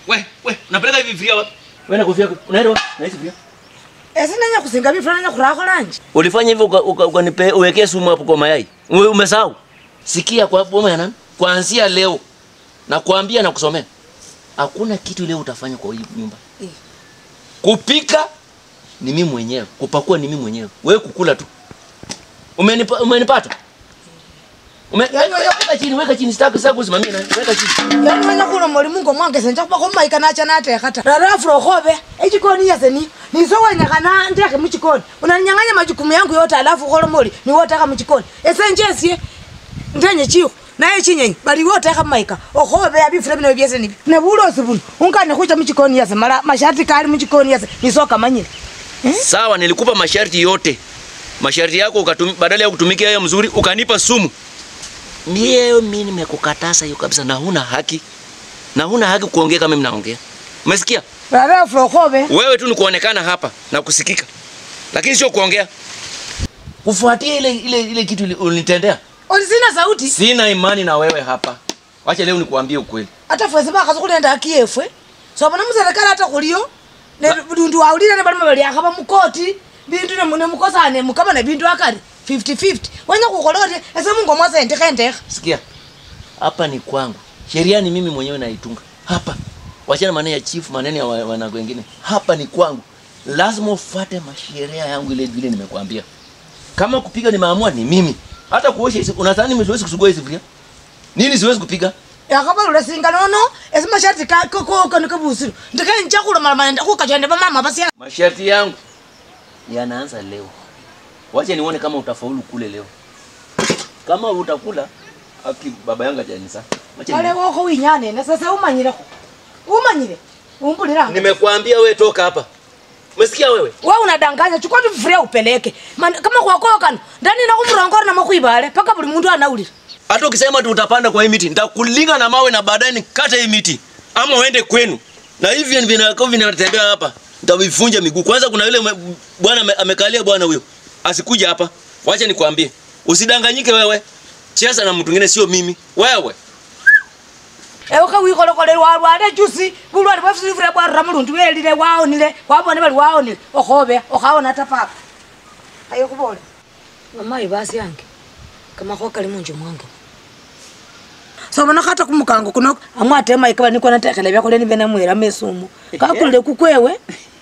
We, we, unapeleka hivi vifiria wapi? Wewe na kofia unaenda wapi? Na hizi vifiria. ese nenya kusinga bifula nenya kurako lanje Ulifanya hivyo uka- uka- ukanipe uwekee sumu hapo kwa mayai. Ume- Umesahau? Sikia kwa boma ya nani? Kuanzia leo na kuambia na kusomea. Hakuna kitu leo utafanya kwa hii nyumba. Eh. Kupika ni mimi mwenyewe, kupakua ni mimi mwenyewe. Wewe kukula tu. Umenipa, umenipata? Ume, Yaani wewe- weka chini, weka chini, sitaki sitaki kusimamia na weka chini. yani wenya kuno molimu ngomwangese nja kuba komaika nacha natekhata rarafu okhobe echikoni yase ni niso wenyakana ndekhe muchikoni unaninyang'anya majukumu yangu yote alafu ukhole moli niwotekha muchikoni ese njesie ndenye chikhu naye chinyenyi bali wotekha mumaika okhobe abifula bino byese nibyo nebulosi buno ungane khucha muchikoni yase mala mashati kali muchikoni yase niso kamanyile Sawa, nilikupa masharti yote. Masharti yako ukatumi, badala ya kutumikia hayo mzuri ukanipa sumu. Mie mimi nimekukataza hiyo kabisa na huna haki. Na huna haki kuongea kama mimi naongea. Umesikia? rarafu okhobe Wewe tu ni kuonekana hapa na kusikika. Lakini sio kuongea. Kufuatia ile ile ile kitu ili- ulinitendea. olisina sauti Sina imani na wewe hapa. Wacha leo nikuambie ukweli. ata fwese bakhaza khulenda haki yefwe sobona muserekali ata khulio dundu wawulile ne balima baliakhaba mukoti bindu ne- nemukosane mukabana bindu akari 50-50 wenya khukhola oti ese mungo mwase endekha endekha Sikia. Hapa ni kwangu. Sheria ni mimi mwenyewe naitunga. Hapa. Wachana maneno ya chief, maneno ya wa- wanangu wengine. Hapa ni kwangu. Lazima ufuate masheria yangu ile vile nimekuambia. Kama kupiga nimeamua ni mimi. Hata kuosha hizi unadhani mimi siwezi kusugua hizi sufuria? Nini siwezi kupiga? yakhabalula singa nono ese mashati kanikabusiro ndekhe nja khulomalamana khukachende bamama basya Masharti yangu yanaanza leo. Wacha nione kama utafaulu kule leo. Kama utakula aki baba yangu ajanisa. Wacha nione. alewokho winyanene sese umanyilekho umanyile umbulilanga Nimekuambia wewe toka hapa. Umesikia wewe? we unadanganya chukua tu vifuria upeleke Man- kama kwakokano ndani na kumurongora na makwibale paka buli mundu anaulira Hata ukisema tu utapanda kwa hii miti, nitakulinga na mawe na baadaye nikate hii miti. Ama uende kwenu. Na hivi vinako vinatembea hapa. Nitavivunja miguu. Kwanza kuna yule mwe- bwana ame- amekalia bwana huyo. Asikuja hapa. Wacha nikwambie. Usidanganyike wewe. Cheza na mtu mwingine sio mimi. Wewe. ewuka wikholekole walwale jusi bulwale bwafusifura bwarura mulundu welile waonile wabone bali waonile okhobe okhawona ta papa ayo khubole mamayi basi yange kamakho kali munju mwange sobona khata kumukango kuno amwate maika bani kona tekhele byakhole nibe namwelamo esumu kakulile kukwewe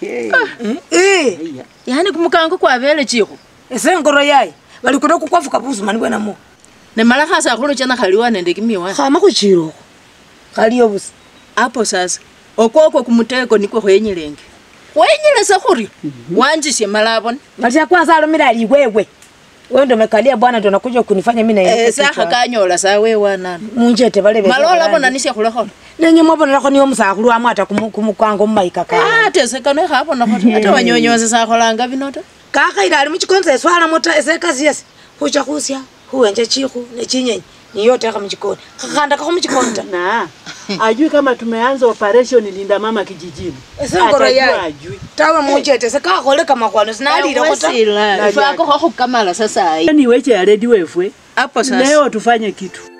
Eh, yani kumukango kwabele chikho ese ngoro yayi bali kuno kukwafuka busumani bwenamo nemala khasa khuluchana khaliwa nende kimiwa khama khuchilokho khaliyo busa apo sasa okwokwo kumuteko nikwo khwenyilenge khwenyilesa khuri wanjisye malabona matia kwanza alomile aliwewe wewe ndo mekalia bwana ndo nakuja kunifanya mimi na Eh, sakha kanyola sa wewanana munjete balebe malola bona nisye khulekhola nenye mwabonelakho niyo musakhulu amwata kumukango mumaika ka atesekano ekhabonakho ta ate wanyonyose sakholanga bino ta kakhaile ali muchikonzo eswalamo ta ese kasi yase khucha khusya khuwenja chikhu nechinyenyi niyotekha muchikoni khakhandakakho muchikoni ta na ajui kama tumeanza operation linda mama kijijini ese ngoro Atajua yayi ajui tawe munjete ese kakholeka kamakhwano sinalilekho ta wesila ifakokho khukamala sasayi ni weche ya redi wefwe apo sasa leo tufanye kitu